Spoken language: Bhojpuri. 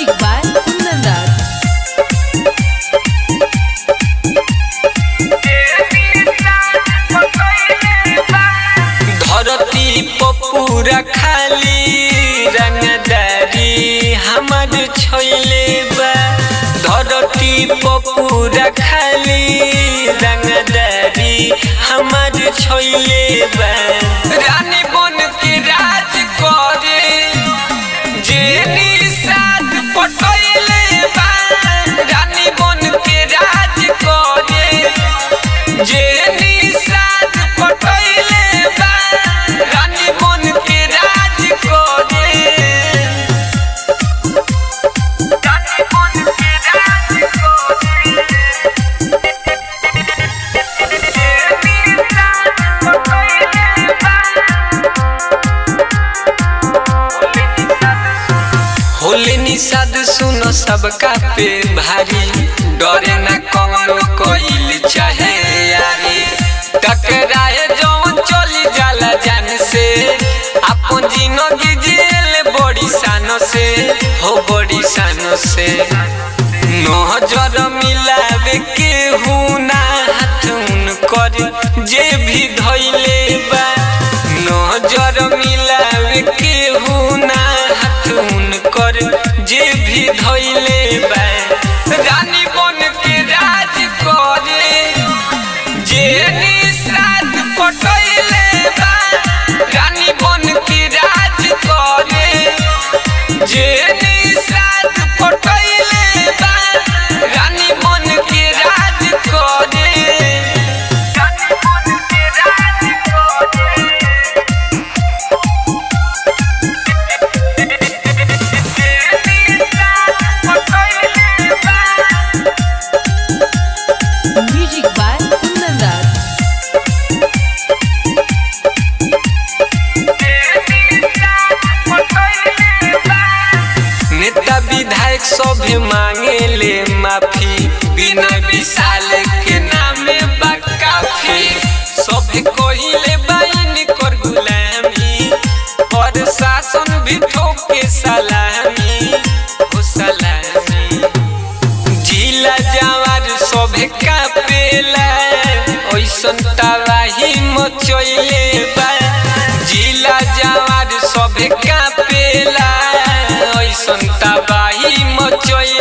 Music by Kundan Das. धरती पपूरा खाली रंगदारी हमर छोइले बा धरती पपूरा खाली रंगदारी हमर छोइले बा रानी बन के राज करे जे निषाद पटैले बा रानी बन के राज करे जे निषाद पटैले बा रानी बन के राज करे रानी बन के राज करे जे निषाद पटैले होले निषाद सुनो सबका पे भारी डरे न कौनो कोइल चाहे यारी टकराए जौन चली जाला जान से अपन जिंदगी जेल बड़ी सानो से हो बड़ी सानो से नजर मिलावे के हुना हाथ कर जे भी धैले बा नजर मिलावे के हुना हाथ कर जे भी धैले बा रानी बन के राज करे जे निषाद पटैले बा रानी बन के राज करे जे निषाद पटैले बा रानी बन के राज करे रानी बन के राज करे Music by Kundan Das. नेता विधायक सभे मांगे ले माफी बिना विशाल के नामे बा काफी सभे कहिले बाइन कर गुलामी और शासन भी ठोके सलामी हो सलामी जिला जवार सभे कापेला ओइसन तबाही मचैले बा जिला जवार सभे कापेला ओइसन तबाही मचैले